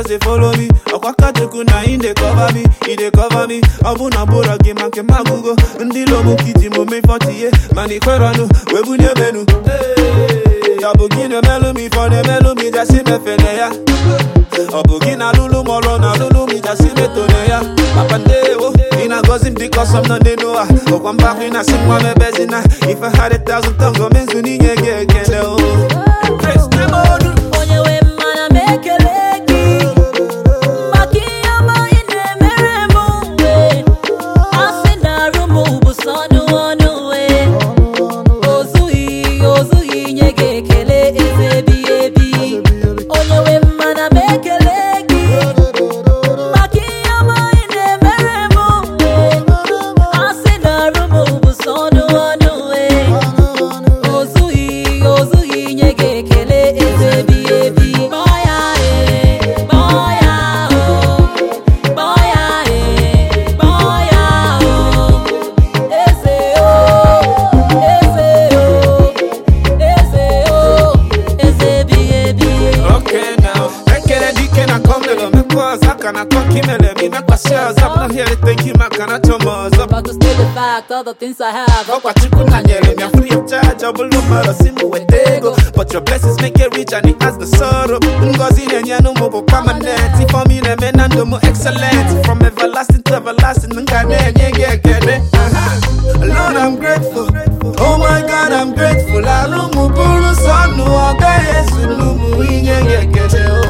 just dey follow me ọkwaka chukwu na ị dey cover me ị dey cover me ọ bụ na bụrọ gị ma nke m agụgo ndị lomu kiti m ome fọtiye mana ikwerọnụ wee bunye menu Hey, ọ bụ gị na-emelụ m ife ọ na-emelụ m ijasi mefene ya ọ bụ gị na-alụlụ m ọrụ na-alụlụ m ijasi metone ya papa ndewo ị na-agọzi m dịka ọsọ m nọ n'elu ụwa ọkwa mbakwa ị na-asị nwa m ebezina ife had a thousand tongues o mezu n'inye gị ekele o Praise the Lord. onye nwe mmana m ekele gị maka ihe ọma ị na-emere m mgbe asị na arụ m bụ sọ ọnụ ọnụ wee ozughị ozughị nye gị ekele eze ebighị ebi onye nwe mmana m ekele gị maka ihe ọma ị na-emere m mgbe asị na arụ m bụ sọ ọnụ ọnụ wee ozughị ozughị nye gị ekele eze ebighị ebi kpọọ ya ee kpọọ ya o kpọọ ya ee kpọọ ya o eze o eze o eze o eze ebighị ebi Okay now, ekele dike na komelo mekwa zaka na kwa kimele mi mekwa shares I'm not here to thank you maka na chomoz up But to stay the fact, all the things I have, Ọkwa chukwu na nyere mi free of charge ọ bụrụ mmadụ si m weta ego But your blessings make it rich and it has the sorrow Ngozi na-enye n'ụmụ bụ permanent Ifeọma ị na-eme na ndụ m excellent From everlasting to everlasting m ga na-enye gị ekele Aha. Lord I'm grateful Oh my God I'm grateful Alụ m bụrụ sọ ọnụ ọ gaghị ezulu m inye gị ekele